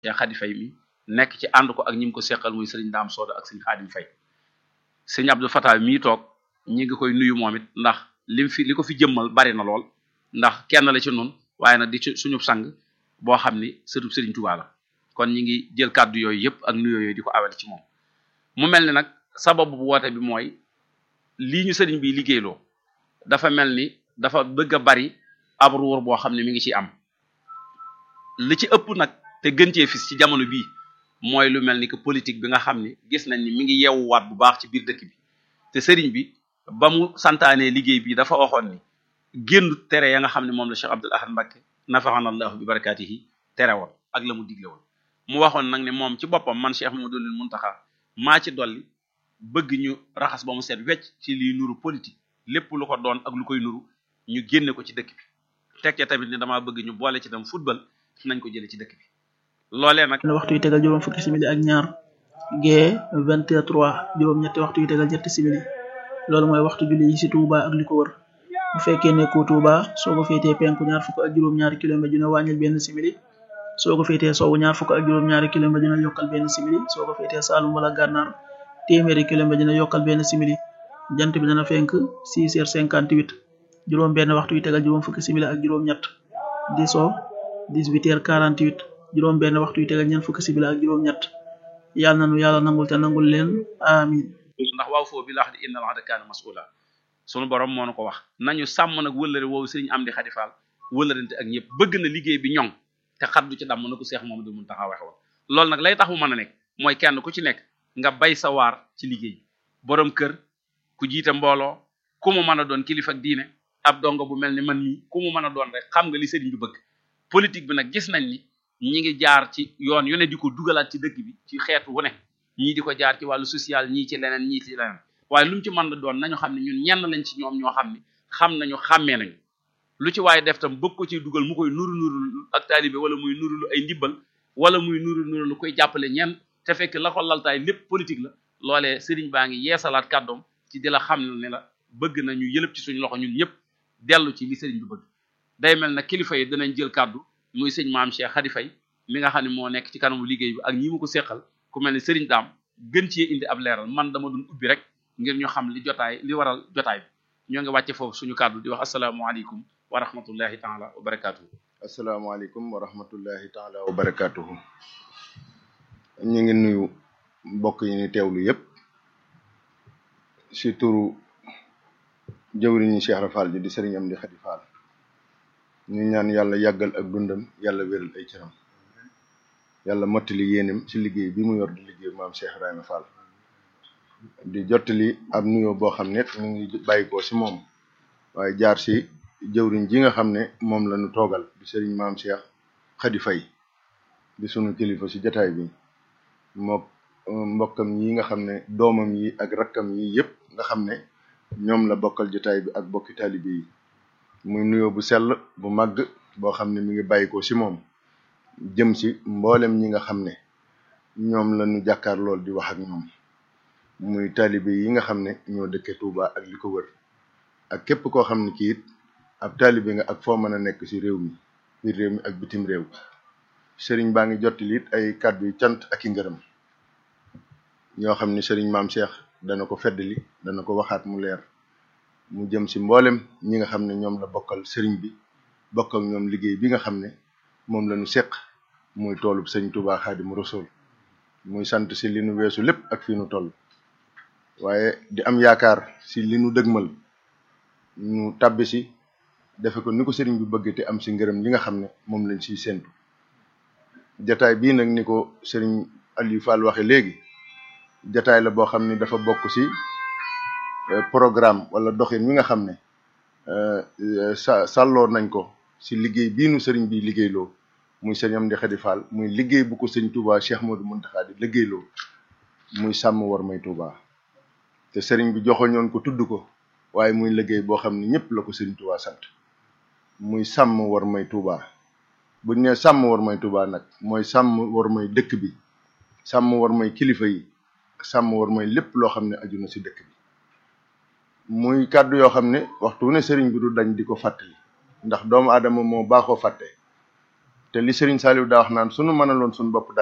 Cheikh Khady Faye mi nekk ci ànd ko ak ñi mu ko seqal muy sëriñ Daam Sooda ak sëriñ Xaadim Faye sëriñ Abdou Fatah mii toog ñi ngi koy nuyu moom it ndax lim fi li ko fi jëmmal bari na lool ndax kenn la ci nun waaye nag di ci suñu sang boo xam ni sëtub sëriñ Tuubaa la kon ñi ngi jël kàddu yooyu yëpp ak nuyoo yooyu di ko awel ci moom mu mel ni nag sababu bu woote bi mooy lii ñu sëriñ bi liggéeyloo dafa mel ni dafa bëgg a bari ab ruur boo xam ne mi ngi ci am li ci ëpp nag te gën cee fis ci jamono bii mooy lu mel ni que politique bi nga xam ni gis nañ ni mi ngi yeewuwaat bu baax ci biir dëkk bi te sëriñ bi ba mu santaanee liggéey bi dafa waxoon ni génn tere ya nga xam ne moom la Cheikh Abdoul Ahad Mbacké nafaxana allahu bi barakaatihi tere woon ak la mu digle woon mu waxoon nag ne moom ci boppam man Cheikh Mamadou Muntaxa maa ci dolli bëgg ñu raxas ba mu set wecc ci liy nuru politique lépp lu ko doon ak lu koy nuru ñu génne ko ci dëkk bi teg ca tamit ni damaa bëgg ñu boole ci tam football nañ ko jële ci dëkk bi loolee nag waxtu yi tegal juróom fukki simili ak ñaar gee vingt et trois juróom ñetti waxtu yi tegal ñetti simili loolu mooy waxtu julli yi ci Touba ak li ko wër bu fekkee nekkoo Touba soo ko féetee penku ñaar fukk ak juróom-ñaari kilomètre dina wàññil benn simili soo ko féetee sowwu ñaar fukk ak juróom-ñaari kilomètre dina yokkal benn simili soo ko féetee Saalum wala Gànnaar téeméeri kilomètre dina yokkal benn simili jant bi dana fenk six heures cinquante huit juróom benn waxtu yi tegal juróom fukki simili ak juróom ñett di so dix-huit heures quarante huit juróom benn waxtu yi tegal ñeent fukki simili ak juróom ñett yàlla nanu yàlla nangul te nangul leen amin ndax waaw foofu bi la wax di inna al ahda kaana mas'ula sunu borom moo nu ko wax nañu sàmm nag wëllëre woowu sëriñ Amdi Xadi Faal wëllërante ak ñëpp bëgg na liggéey bi ñoŋ te xaddu ci damm na ko Seex Mamadu Muntaxa waxe woon loolu nag lay tax mu mën a nekk mooy kenn ku ci nekk nga bay sa waar ci liggéey bi borom kër ku jiite mbooloo ku mu mën a doon kilifa ak diine ab dongo bu mel ni man mii ku mu mën a doon rek xam nga li sëriñ bi bëgg politique bi nag gis nañ ni ñi ngi jaar ci yoon yu ne di ko dugalaat ci dëkk bi ci xeetu wu ne ñii di ko jaar ci wàllu social ñii ci leneen ñii ci leneen waaye lu mu ci mën la doon nañu xam ne ñun ñenn lañ ci ñoom ñoo xam ne xam nañu xàmmee nañu lu ci waaye def tam bëgg ko ci dugal mu koy nuru nuru ak taalibe wala muy nuru lu ay ndibbal wala muy nuru nuru lu koy jàppale ñenn te fekk la ko laltaay lépp politique la loolee sëriñ baa ngi yeesalaat kàddoom ci di la xam ne la bëgg na ñu yëlëb ci suñu loxo ñun ñëpp dellu ci li sëriñ bi bëgg day mel na kilifa yi dinañ jël kàddu muy sëñ maam Cheikh Khady Faye mi nga xam ne moo nekk ci kanamu liggéey bi ak ñi mu ko seqal ku mel ni sëriñ daam gën cee indi ab leeral man dama doon ubbi rek ngir ñu xam li jotaay li waral jotaay bi ñoo ngi wàcce foofu suñu kàddu di wax asalaamualeykum wa rahmatullahi taala wa barakatuhu asalaamaaleykum wa rahmatullahi taala wa barakatuhu ñu ngi nuyu mbokk yi ni teewlu yépp si turu jëwriñu Cheikh Rafal ji di sëriñ Amdi Xadi Faal ñu ñaan yàlla yàggal ak dundam yàlla wéral ay cëram yàlla mottali yéenem ci liggéey bi mu yor di liggéey maam Cheikh Ibrahima Fall di jottali ab nuyoo boo xam ne mu ngi bàyyikoo ci moom waaye jaar ci jëwriñ ji nga xam ne moom la ñu toogal di sëriñ maam Cheikh Khady Faye di sunu kilifa ci jataay bi mook mbokkam yi nga xam ne doomam yi ak rakkam yi yépp nga xam ne ñoom la bokkal jataay bi ak bokki taalibe yi muy nuyoo bu sell bu màgg boo xam ne mi ngi bàyyikoo ci moom jëm ci mboolem ñi nga xam ne ñoom la ñu jàkkaar lool di wax ak ñoom muy taalibe yi nga xam ne ñoo dëkke Touba ak li ko wër ak képp koo xam ne kii it ab taalibe nga ak foo mën a nekk ci réew mi biir réew mi ak bitim réew sëriñ baa ngi jottali it ay kàddu yu cant ak i ngërëm ñoo xam ne sëriñ maam Cheikh dana ko feddali dana ko waxaat mu leer mu jëm ci mboolem ñi nga xam ne ñoom la bokkal sëriñ bi bokk ak ñoom liggéey bi nga xam ne moom la ñu seq muy toolub sëñ Touba Xaadimu Rasuul muy sant ci li nu weesu lépp ak fii nu toll waaye di am yaakaar ci li nu dëgmal ñu tàbbi ci defe ko ni ko sëriñ bi bëgg te am ci ngërëm li nga xam ne moom lañ ciy séntu jataay bii nag ni ko sëriñ Aliou Fall waxe léegi jataay la boo xam ne dafa bokk ci programme wala doxin wi nga xam ne sa sàlloo nañ ko ci liggéey bii nu sëriñ bi liggéeyloo muy sëriñ Amdi Xadi Fall muy liggéey bu ko sëñ Touba Cheikh Modou Mountakha di liggéeyloo muy sàmm war may Touba te sëriñ bi joxoñoon ko tudd ko waaye muy liggéey boo xam ne ñëpp la ko sëriñ Touba sant muy sàmm war may Touba buñ ne sàmm war may Touba nag mooy sàmm war may dëkk bi sàmm war may kilifa yi sàmm war may lépp loo xam ne aju na ci dëkk bi muy kàddu yoo xam ne waxtu ne sëriñ bi du dañ di ko fàttali ndax doomu aadama moo baaxoo fàtte te li Serigne Saliou daa wax naan sunu mënaloon suñu bopp